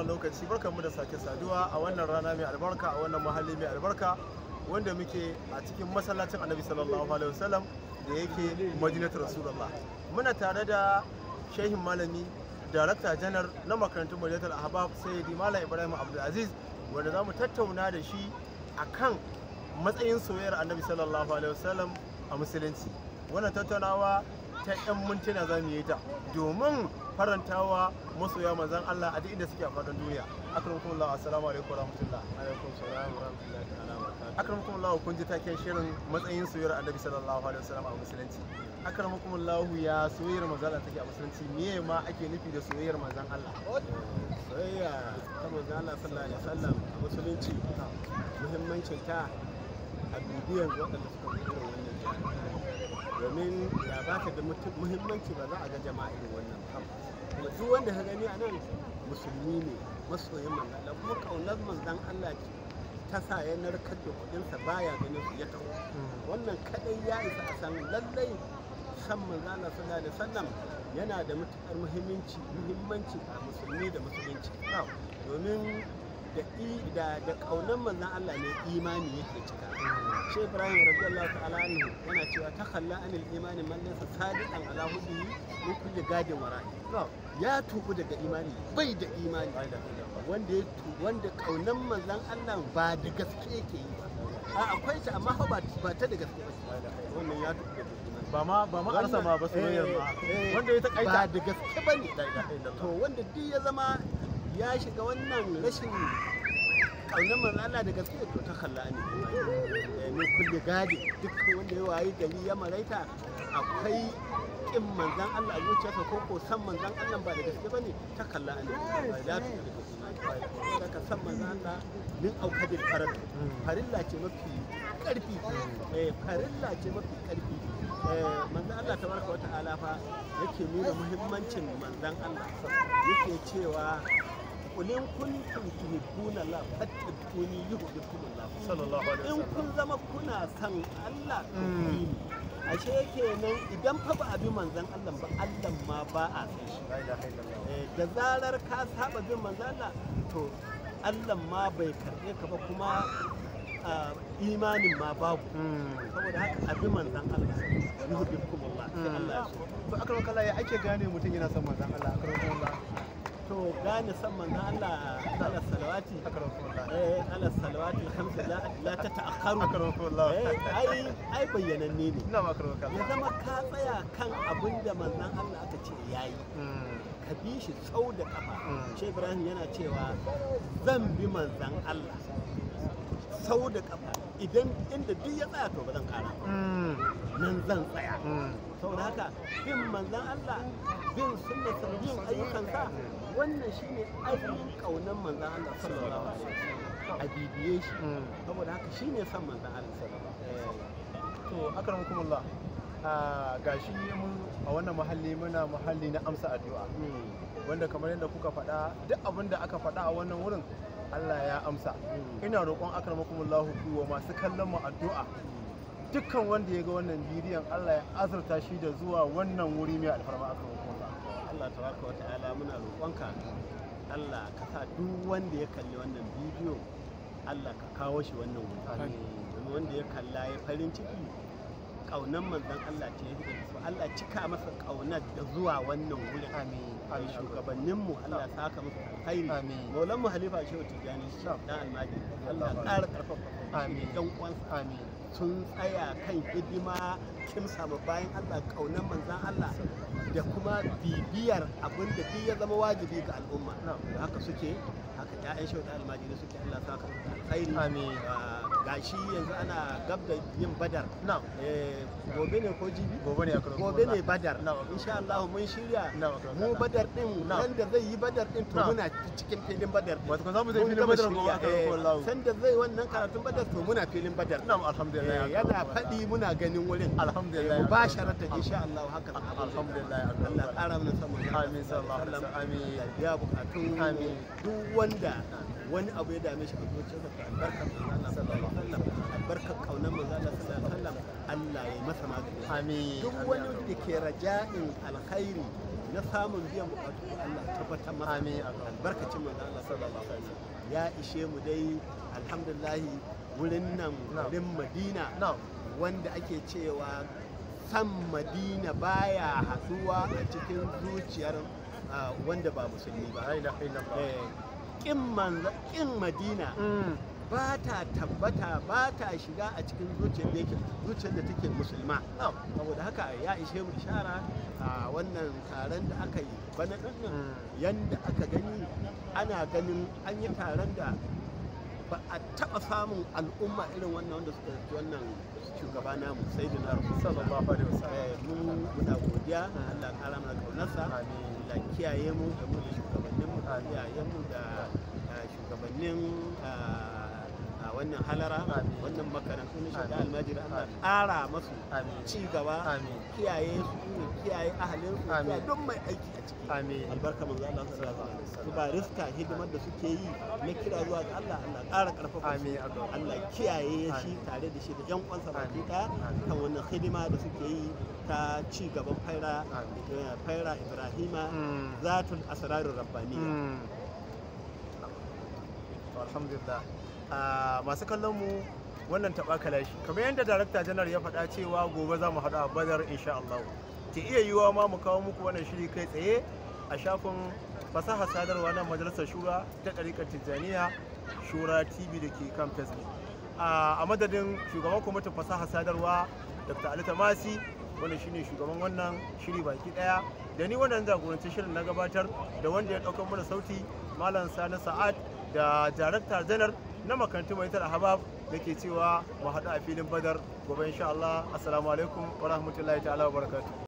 wannan lokaci barkanmu da sake saduwa a wannan rana mai albarka a wannan mahalli mai albarka wanda muke a cikin masallacin annabi sallallahu alaihi wasallam da yake madinatu rasulullah muna tare da shehin malami darakta janar na makarantun madinatul ahbab sayyidi malam ibrahim abdulaziz wanda za mu tattauna da shi akan matsayin soyayyar annabi sallallahu alaihi wasallam a musulunci wannan tattaunawa ta 'yan mintuna za mu yi ta domin farantawa masoya manzan Allah a duk inda suke a faɗin duniya akramakum Allah assalamu alaikum wa rahmatullah alaikum salam wa rahmatullahi ta'ala wa barakatuh akramakum Allah kun ji taken shirin matsayin soyayyar annabi sallallahu alaihi wasallam a musulunci akramakum Allah ya soyayyar manzan Allah take a musulunci me ma ake nufi da soyayyar manzan Allah soyayya ta manzon Allah sallallahu alaihi wasallam a musulunci muhimmancin ta a bibiyan waɗanda suka zo irin wannan jami'a domin da ba ta da mutu- muhimmanci ba za a ga jama'a irin wannan ba kuma duk wanda ka gani a nan musulmi ne masoyin manzon Allah kuma kaunar manzon Allah ce ta sa ya narkar da kuɗinsa baya ganin su ya taho wannan kadai ya isa a san lallai san manzo Allah sallallahu alaihi wasallam yana da matukar muhimmanci muhimmanci a musulmi da musulunci domin da i da da kaunan manzon Allah ne imani yake cika shi Ibrahim radiyallahu ta'ala anhu yana cewa ta khalla anil imani man laysa sadiqan ala hubbihi min kulli gadin wara'i ya tuku daga imani bai da imani wanda ya tu wanda kaunan manzon Allah ba da gaske yake yi ba a akwai ta amma fa ba ba ta da gaske ba wannan ya tuku daga imani ba ma ba ma arsa ma ba soyayyar ma Eh, eh, wanda ya ba takaita da gaske ba ne La ilaha illallah. to wanda duk ya zama ya shiga wannan rashin ƙaunar manzo Allah da gaske to ta kalla ne min kulli gadi duk wanda ya wayi gari ya maraita akwai kin manzan Allah a zuciyarsa ko ko san manzan Allah ba da gaske bane ta kalla ne ya ta da ka san manzan Allah min aukadil farad farilla ce mafi karfi eh farilla ce mafi karfi eh manzan Allah tabaraka wa ta'ala fa yake nuna muhimmancin manzan Allah yake cewa kulin kuntum tuhibbuna la fattabi'uni yuhibbukumullah sallallahu alaihi in wasallam kun zama kuna son Allah to Mm. ku yi ni. ashe kenan idan fa ba a bi manzan Allah ba Allah ma ba a san shi la ilaha illallah Eh, da zarar ka saba bin manzan Allah to Allah ma bai karɓe ka ba kuma ah, imanin ma babu saboda haka a bi manzan Allah yuhibbukumullah sai Allah ya so to akramakum Allah ya ake gane mutum yana son manzan Allah akramakum Allah to gane san manzan Allah ala salawati akramakum Allah eh ala salawati alhamdu la la ta ta'akharu akramakum Allah eh ai ai bayyananne ne ina ma akramakum ya Allah zama ka tsaya kan abin da manzan Allah aka ce yayi ka bi shi sau da kafa Mm. shi Ibrahim yana cewa zan bi manzan Allah sau da kafa idan inda duk ya tsaya to ba zan kara ba nan zan tsaya saboda haka bin manzan Allah bin sunnata bin ayyukansa wannan shine ainihin kaunan manzan Allah sallallahu alaihi wasallam a bibiye shi saboda haka shine son manzan Allah sallallahu alaihi wasallam to akramakum Allah a gashi mun a wannan mahalli muna mahalli na amsa addu'a wanda kamar yadda kuka faɗa duk abin da aka faɗa a wannan wurin Allah ya amsa ina roƙon akramakumullahu ku wa masu kallon mu addu'a dukkan wanda ya ga wannan bidiyon Allah ya azurta shi da zuwa wannan wuri mai alfarma akramakumullah Allah tabaraka wata'ala muna roƙonka Allah ka sa duk wanda ya kalli wannan bidiyo Allah ka kawo shi wannan wuri Amin. domin wanda ya kalla ya farin ciki ƙaunar manzon Allah ce ya da su Allah cika masa ƙaunar da zuwa wannan wurin amin ai shugabanninmu Allah ya saka musu alkhairi Amin. maulan mu halifa shehu tijjani dan almadi Allah ya ƙara ƙarfafa Amin. yan uwansa amin sun tsaya kan hidima kimsa ma bayan Allah kaunar manzan Allah da kuma bibiyar abin da duk ya zama wajibi ga al'umma Na'am. haka suke haka ƴaƴan shauɗa almajiri suke Allah sa ka alkhairi Amin. Ah, gashi yanzu ana gab da yin badar na'am Eh, gobe ne ko jibi gobe ne akramakumullah gobe ne badar Na'am. insha Allah mun shirya Na'am, akramakumullah. mu badar din Na'am. nan da zai yi badar din to Na'am. muna cikin filin badar din. wato kan zamu je Mun filin gama badar shirya, gobe eh, akramakumullah sanda zai wannan karatun badar to muna filin badar na'am alhamdulillah Eh, yana faɗi muna ganin wurin alhamdulillah mu ba sharata insha Allah haka za a yi. alhamdulillah Allah ƙara mana samun Amin, sallallahu alaihi wasallam. Amin. ya biya bukatun Amin. duk wanda wani abu ya dame shi a zuciyarsa ta albarkar manzo Allah sallallahu alaihi wasallam albarkar kaunar manzo Allah sallallahu alaihi wasallam Allah ya masa magani amin duk wani da ke raja'in alkhairi na samun biyan bukatu Allah ya tabbatar masa Amin, amin. albarkacin manzo Allah sallallahu alaihi wasallam ya ishe mu dai alhamdulillah wurin nan Na'am. garin Madina na'am wanda ake cewa san Madina baya haduwa a cikin zuciyar ah, wanda ba musulmi ba la ilaha illallah Eh, kin manzo kin Madina Mm, ba ta tabbata ba ta shiga a cikin zuciyar da yake zuciyar da take musulma na'am saboda haka ya ishe mu ishara a wannan taron da aka yi bana ɗin nan Mm. yanda aka gani ana ganin an yi taron da ba a taɓa samun al'umma irin wannan wanda suka yi wannan shugaba namu sai da na sallallahu alaihi wasallam mun muna godiya Allah ya kara mana kaunarsa Amin. Allah ya kiyaye mu da mu da shugabannin mu Amin. iyayen mu da ah, shugabannin ah, ah, wannan halara Amin. wannan makarantu na shiga Amin. almajiri Allah ya Amin. ƙara masu Amin. ci gaba Amin. kiyaye su ne kiyaye ahalin su Amin. kiyaye don mai aiki a ciki Amin. albarka manzo Allah sallallahu alaihi wasallam su ba riska hidimar da suke yi na kira zuwa ga Allah Allah ya ƙara karfafa su Amin. Amin. Allah ya kiyaye shi Amin. tare da shi da yan kwansa baki Amin. ɗaya Amin. kan wannan hidima da suke yi ta ci gaban faira Amin. eh, faira Ibrahima Mm. zatul asrarur rabbaniya Mm. To, alhamdulillah a masu kallon mu wannan taɓa kalashi kamar yadda darakta janar ya faɗa cewa gobe za mu haɗu a badar insha Allah ke iya yiwuwa ma mu kawo muku wannan shiri kai tsaye a shafin fasaha sadarwa na majalisar shura ta ɗarikar tijjaniya shura tv da ke kan facebook a a madadin shugaban kwamitin fasaha sadarwa dr ali tamasi wanda shine shugaban wannan shiri baki daya da ni wannan jagorancin shirin na gabatar da wanda ya ɗaukar mana sauti malam sani sa'ad da darakta janar na makarantu mai tara habab da ke cewa mu haɗu a filin badar gobe insha Allah assalamu alaikum wa rahmatullahi ta'ala wa barakatuh